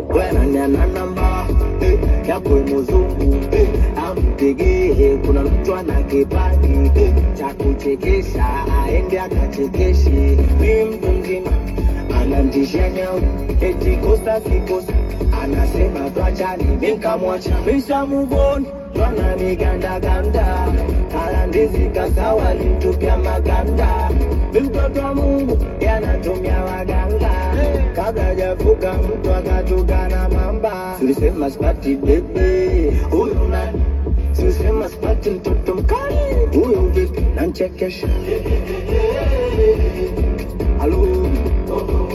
wananyana namba eh, yakwe muzungu eh, ampigie kuna mtu ana kipaji eh, cha kuchekesha aende akachekeshe mi mtu mzima anamtisha nyau eti kosa sikosa anasema twachani minkamwacha mishamuvoni twana migandaganda kalandizi kasawa limtupya maganda mi mtoto wa mungu yanatumia waganga kabla javuka mtu akatukana mamba silisema spati bebe huyu nani silisema spati mtoto mkali huyu vipi nanchekesha halo